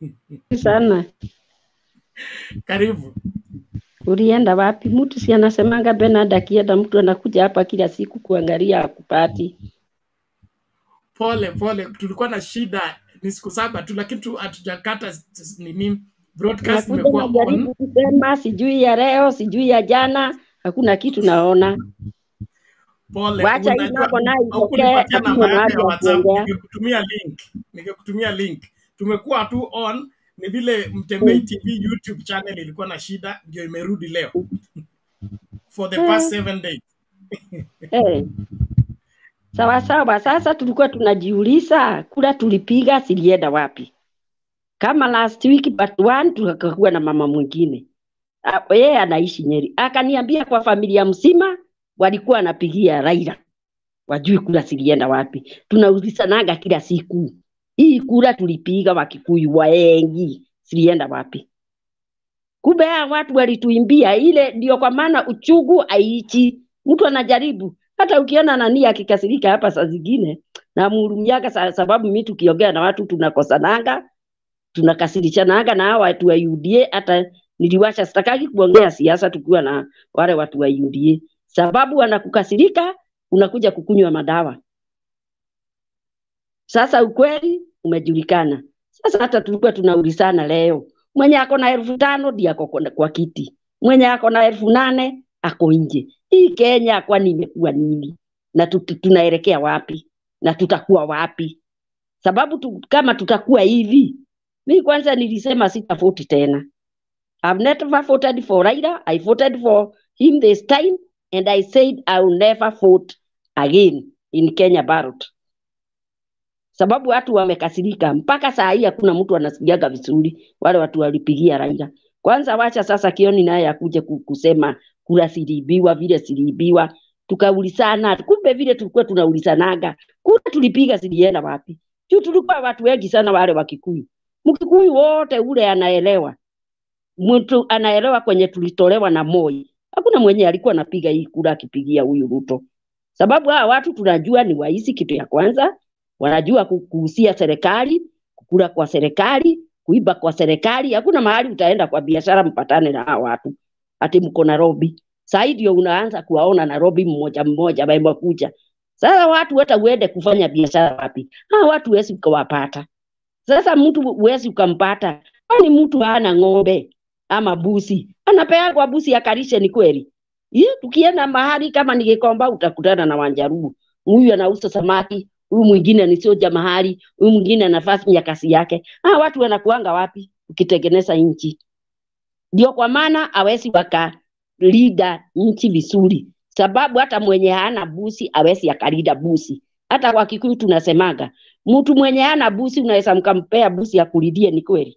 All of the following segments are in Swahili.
sana. Karibu. Ulienda wapi? Mtu si anasemanga Bernard akienda, mtu anakuja hapa kila siku kuangalia akupati. Pole pole, tulikuwa na shida ni siku saba tu, lakini tu hatujakata s- s- nini broadcast Nakuja imekuwa on. najaribu kusema, sijui ya leo, sijui ya jana, hakuna kitu naona. Pole, Wacha hii unajua mambo nayo itokee, haukunipatia hakuna namba yako mahali ya ya WhatsApp, kuongea. ningekutumia link, ningekutumia link. Tumekuwa tu on, ni vile Mtembei Mm. TV YouTube channel ilikuwa na shida, ndio imerudi leo for the Eh, past seven days. eh. Sawa sawa, sasa tulikuwa tunajiuliza kura tulipiga zilienda wapi? Kama last week but one tukakuwa na mama mwingine Ah, yeye anaishi Nyeri, akaniambia kwa familia mzima walikuwa wanapigia Raila, wajui kura zilienda wapi. Tunaulizanaga kila siku, hii kura tulipiga Wakikuyu wengi zilienda wapi? Kumbe haya watu walituimbia ile, ndio kwa maana uchungu aichi. Mtu anajaribu hata ukiona nani akikasirika hapa saa zingine namhurumiaga, sa- sababu mi tukiongea na watu tunakosananga tunakasirishanaga na hawa watu wa UDA. Hata niliwacha, sitakagi kuongea siasa tukiwa na wale watu wa UDA, sababu wanakukasirika, unakuja kukunywa madawa. Sasa ukweli umejulikana. Sasa hata tulikuwa tunaulizana leo, mwenye ako na elfu tano ndiye ako kwa kwa kiti, mwenye ako na elfu nane ako nje. Hii Kenya kwani imekuwa nini? Na tut- tunaelekea wapi? Na tutakuwa wapi? Sababu tu, kama tutakuwa hivi, mi kwanza nilisema sitavoti tena. I've never voted for Raila. I voted for him this time and I said I will never vote again in Kenya ballot. Sababu watu wamekasirika mpaka saa hii hakuna mtu anasikiaga vizuri wale watu walipigia Raila. Kwanza wacha sasa Kioni naye akuje ku- kusema kura ziliibiwa vile ziliibiwa. Tukaulizana, kumbe vile tulikuwa tunaulizanaga, kura tulipiga zilienda wapi? Juu tulikuwa watu wengi sana wale wa Kikuyu. Mkikuyu wote ule anaelewa mtu anaelewa kwenye tulitolewa na Moi. Hakuna mwenye alikuwa anapiga hii kura akipigia huyu Ruto, sababu hawa watu tunajua ni waizi. Kitu ya kwanza wanajua ku- kuhusia serikali, kukula kwa serikali, kuiba kwa serikali. Hakuna mahali utaenda kwa biashara mpatane na hawa watu ati mko Nairobi. Saa hii ndio unaanza kuwaona Nairobi mmoja mmoja wamekuja. Sasa watu hata uende kufanya biashara wapi? Hawa watu huwezi ukawapata. Sasa mtu huwezi ukampata, kwani mtu hana ng'ombe ama busi, anapeagwa busi akalishe. Ni kweli? Ye, tukienda mahali kama ni Gikomba utakutana na Wanjaruo, huyu anauza samaki, huyu mwingine ni soja mahali, huyu mwingine anafanya kazi yake. Ah, watu wanakuanga wapi ukitengeneza nchi? Ndio kwa maana hawezi wakalida nchi vizuri, sababu hata mwenye hana busi hawezi akalida busi. Hata kwa Kikuyu tunasemaga mtu mwenye hana busi unaweza mkampea busi akulidie, ni kweli?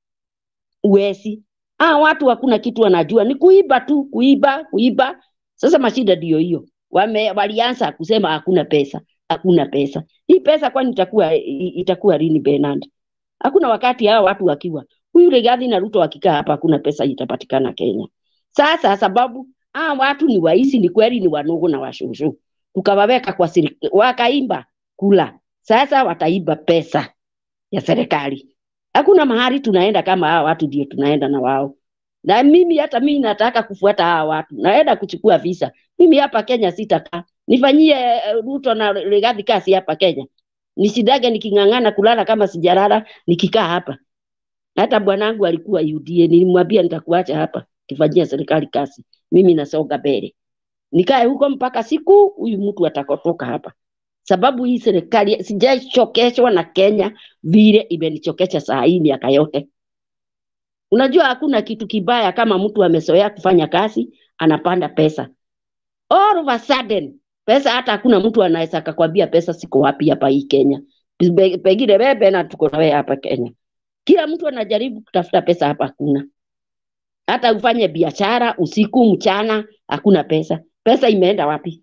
Uwezi. Ah, watu hakuna kitu wanajua, ni kuiba tu, kuiba, kuiba. Sasa mashida ndio hiyo, wame walianza kusema hakuna pesa, hakuna pesa. Hii pesa kwani itakuwa i- itakuwa lini Bernard? Hakuna wakati hawa watu wakiwa huyu Rigathi na Ruto wakikaa hapa, hakuna pesa itapatikana Kenya. Sasa sababu hawa watu ni waizi, ni kweli, ni wanugu na washushu, tukawaweka kwa siri, wakaimba kula. Sasa wataiba pesa ya serikali. Hakuna mahali tunaenda kama hawa watu ndio tunaenda na wao. Na mimi hata mimi nataka kufuata hawa watu, naenda kuchukua visa. Mimi hapa Kenya sitakaa, nifanyie eh, Ruto na Rigathi kazi hapa Kenya, nisidage niking'ang'ana kulala kama sijalala nikikaa hapa. Hata bwanangu alikuwa UDA, nilimwambia nitakuacha hapa kifanyia serikali kazi, mimi nasonga mbele, nikae huko mpaka siku huyu mtu atakotoka hapa, sababu hii serikali sijaichokeshwa na Kenya vile imenichokesha saa hii miaka yote. Unajua hakuna kitu kibaya kama mtu amezoea kufanya kazi anapanda pesa, all of a sudden pesa, hata hakuna mtu anaweza akakwambia pesa siko wapi hapa hii Kenya. Pe- Pengine wewe na tuko na wewe hapa Kenya, kila mtu anajaribu kutafuta pesa, hapa hakuna. Hata ufanye biashara usiku mchana, hakuna pesa. Pesa imeenda wapi?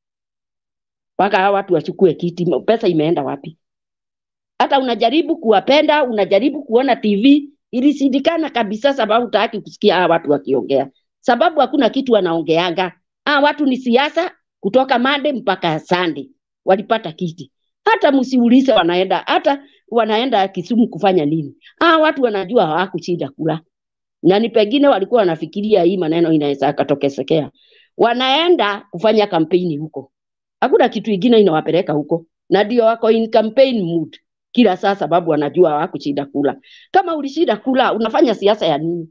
Mpaka hawa watu wachukue kiti, pesa imeenda wapi? hata unajaribu kuwapenda, unajaribu kuona TV, ilishindikana kabisa, sababu hutaki kusikia hawa watu wakiongea, sababu hakuna kitu wanaongeaga. Hawa watu ni siasa kutoka Monday mpaka Sunday walipata kiti. Hata msiulize wanaenda, hata wanaenda Kisumu kufanya nini? Ah, watu wanajua hawakushinda kula, na ni pengine walikuwa wanafikiria hii maneno inaweza akatokesekea. Wanaenda kufanya kampeni huko, hakuna kitu ingine inawapeleka huko, na ndio wako in campaign mood kila saa, sababu wanajua hawakushinda kula. Kama ulishinda kula, unafanya siasa ya nini?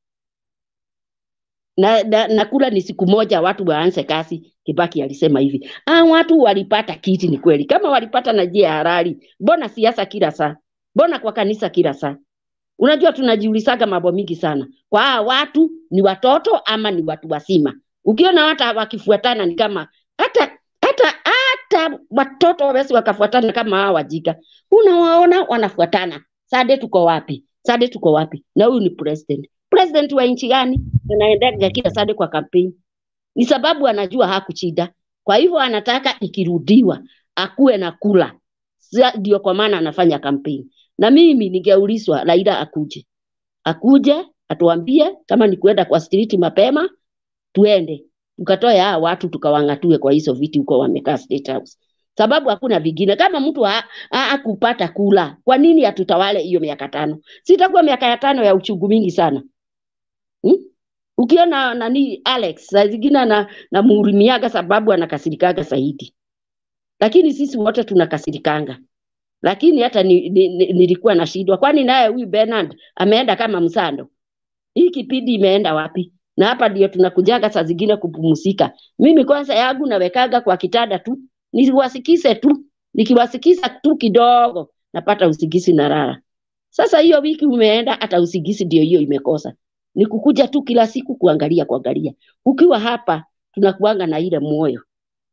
na, na, na kula ni siku moja watu waanze kazi. Kibaki alisema hivi, ah, watu walipata kiti. Ni kweli, kama walipata na njia ya halali, mbona siasa kila saa? Mbona kwa kanisa kila saa? Unajua, tunajiulizaga mambo mingi sana, kwa hawa watu ni watoto ama ni watu wazima? Ukiona hata wakifuatana ni kama hata hata hata watoto wawezi wakafuatana kama hawa wajika, unawaona wanafuatana. Sade tuko wapi? Sade tuko wapi? Na huyu ni president. President wa nchi gani? Anaendaga kila sade kwa kampeni, ni sababu anajua hakushinda. Kwa hivyo anataka ikirudiwa akuwe na kula, Sa- ndio kwa maana anafanya kampeni. Na mimi ningeulizwa, Raila akuje, akuje atuambie kama ni kuenda kwa street mapema, tuende tukatoe hawa watu tukawang'atue kwa hizo viti huko wamekaa State House, sababu hakuna vingine. Kama mtu ha- ha- hakupata kula, kwa nini atutawale hiyo miaka tano? Sitakuwa miaka ya tano ya uchungu mingi sana hmm? Ukiona nani Alex saa zingine na namuhurimiaga sababu anakasirikaga zaidi, lakini sisi wote tunakasirikanga. Lakini hata ni, ni, ni, nilikuwa nashindwa, kwani naye huyu Bernard ameenda kama msando? Hii kipindi imeenda wapi? Na hapa ndio tunakujaga saa zingine kupumzika. Mimi kwanza yangu nawekaga kwa kitanda tu, niwasikize tu, nikiwasikiza tu kidogo napata usingizi na lala. Sasa hiyo wiki umeenda, hata usingizi ndio hiyo imekosa. Ni kukuja tu kila siku kuangalia kuangalia. Ukiwa hapa tunakuanga na ile moyo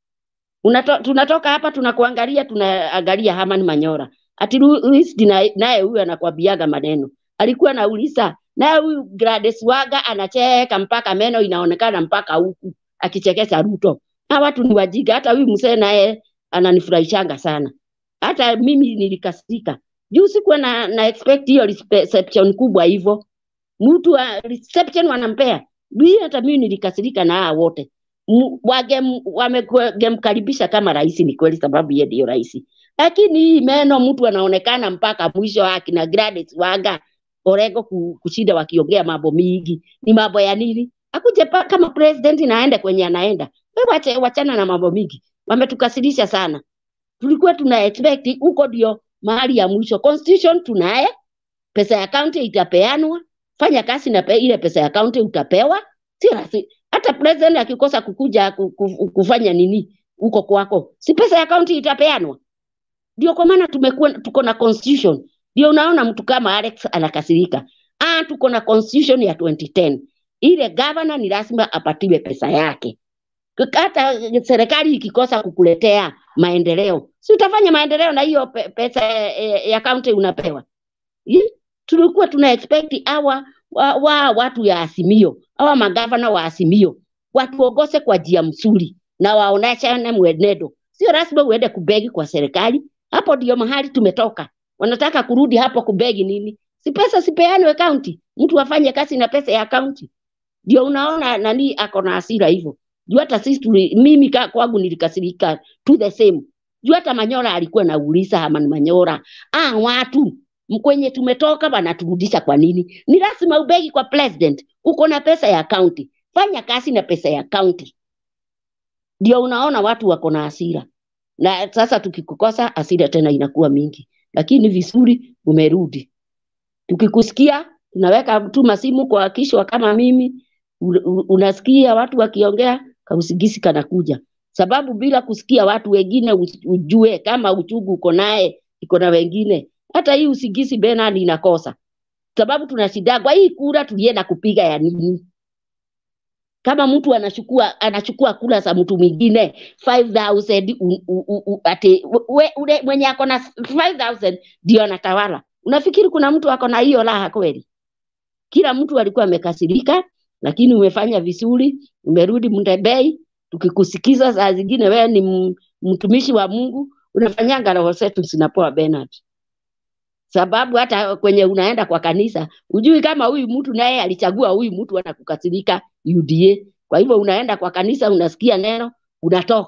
Unato, tunatoka hapa tunakuangalia, tunaangalia Herman Manyora ati Luis naye naye huyu anakwambiaga maneno, alikuwa anauliza naye huyu Gladys Waga anacheka mpaka meno inaonekana mpaka huku akichekesha Ruto. Na watu ni wajinga, hata huyu mzee naye ananifurahishanga sana. Hata mimi nilikasirika juu sikuwa na, na expect hiyo reception kubwa hivyo, mtu wa reception wanampea Mimi hata mimi nilikasirika na hawa wote M- wagem- wamegemkaribisha kama rais, ni kweli, sababu yeye ndio rais, lakini hii meno mtu anaonekana mpaka mwisho wake na Gladys Wanga Orengo ku- kushinda wakiongea mambo mingi, ni mambo ya nini? Akuje pa- kama president na aende kwenye anaenda. Wewe wache, wachana na mambo mingi, wametukasirisha sana. Tulikuwa tuna expect huko ndio mahali ya mwisho. Constitution tunaye, pesa ya county itapeanwa, fanya kazi na pe, ile pesa ya county utapewa, si rasi. Hata president akikosa kukuja ku- ku- kufanya nini huko kwako, si pesa ya county itapeanwa? Ndio kwa maana tumekuwa tuko na constitution. Ndio unaona mtu kama Alex anakasirika. Ah, tuko na constitution ya 2010. Ile governor ni lazima apatiwe pesa yake. Hata serikali ikikosa kukuletea maendeleo, si utafanya maendeleo na hiyo pe- pesa eh, ya county unapewa? Yi- tulikuwa tuna expect hawa wa, wa watu ya Azimio, hawa magavana wa Azimio watuongoze kwa njia mzuri na waoneshane mwenendo. Sio lazima uende kubegi kwa serikali. Hapo ndio mahali tumetoka. Wanataka kurudi hapo kubegi nini? Si pesa sipeanwe county, mtu afanye kazi na pesa ya county. Ndio unaona nani ako na hasira hivyo. Juu hata sisi tuli, mimi ka, kwangu nilikasirika to the same. Juu hata Manyora alikuwa nauliza Herman Manyora, ah, watu kwenye tumetoka wanaturudisha kwa nini? Ni lazima ubegi kwa president. Uko na pesa ya county, fanya kazi na pesa ya county. Ndio unaona watu wako na hasira, na sasa tukikukosa hasira tena inakuwa mingi, lakini vizuri umerudi. Tukikusikia tunaweka tu masimu kwa kishwa kama mimi, u- u- unasikia watu wakiongea, kausigisi kanakuja, sababu bila kusikia watu wengine usi- ujue kama uchungu uko naye iko na wengine. Hata hii usigisi Bernard inakosa, sababu tunashindagwa hii kura tulienda kupiga ya nini? kama mtu anachukua anachukua kula za mtu mwingine 5000 u- u- u- u- ati we, ule mwenye ako na 5000 ndio anatawala. Unafikiri kuna mtu ako na hiyo raha kweli? Kila mtu alikuwa amekasirika, lakini umefanya vizuri, umerudi Mndebei. Tukikusikiza saa zingine wewe ni m- mtumishi wa Mungu, unafanyanga roho zetu zinapoa Bernard sababu hata kwenye unaenda kwa kanisa ujui kama huyu mtu naye alichagua huyu mtu anakukasirika UDA. Kwa hivyo unaenda kwa kanisa, unasikia neno, unatoka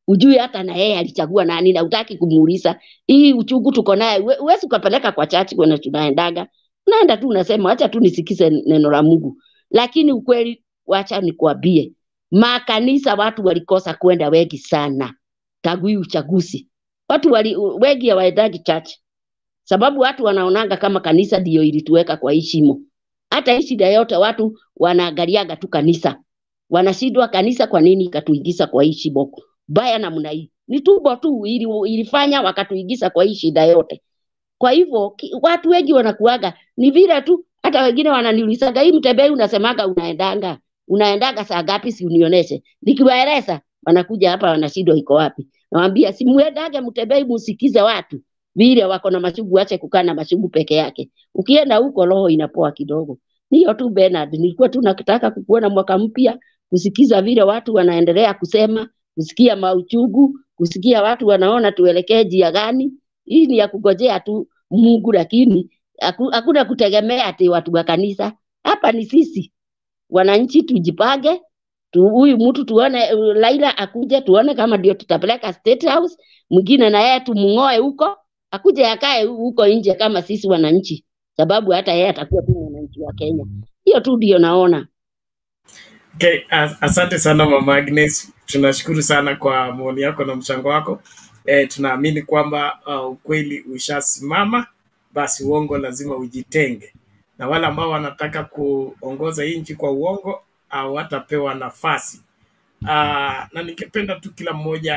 ujui hata na yeye alichagua nani na utaki kumuuliza hii uchungu tuko naye we- huwezi ukapeleka kwa chachi kwenye tunaendaga unaenda tu unasema acha tu nisikize neno la mungu lakini ukweli wacha nikwambie makanisa watu walikosa kwenda wengi sana tangu hii uchaguzi watu wali, wengi hawaendaji church sababu watu wanaonanga kama kanisa ndio ilituweka kwa hii shimo hata hii shida yote watu wanaangaliaga tu kanisa wanashindwa kanisa kwa nini ikatuingiza kwa hii shimo baya namna hii ni tumbo tu ili, ilifanya wakatuingiza kwa hii shida yote kwa hivyo ki- watu wengi wanakuaga ni vile tu hata wengine wananiulizaga hii mtembei unasemaga unaendanga unaendaga saa ngapi si unionyeshe nikiwaeleza wanakuja hapa wanashindwa iko wapi nawambia si muendage mtembei musikize watu vile wako na mashugu ache kukaa na mashugu peke yake ukienda huko roho inapoa kidogo hiyo tu Bernard nilikuwa tu nakitaka kukuona mwaka mpya kusikiza vile watu wanaendelea kusema kusikia mauchungu kusikia watu wanaona tuelekee njia gani hii ni ya kugojea tu Mungu, lakini haku- hakuna kutegemea ati watu wa kanisa. Hapa ni sisi wananchi, tujipange tu, huyu mtu tuone, uh, Laila akuje tuone kama ndio tutapeleka State House, mwingine na yeye tumng'oe huko, akuje akae hu- huko nje kama sisi wananchi, sababu hata yeye atakuwa tu mwananchi wa Kenya. Hiyo tu ndio naona. Okay, as- asante sana mama Agnes, tunashukuru sana kwa maoni yako na mchango wako. E, tunaamini kwamba uh, ukweli ushasimama, basi uongo lazima ujitenge, na wale ambao wanataka kuongoza hii nchi kwa uongo hawatapewa nafasi. Uh, na ningependa tu kila mmoja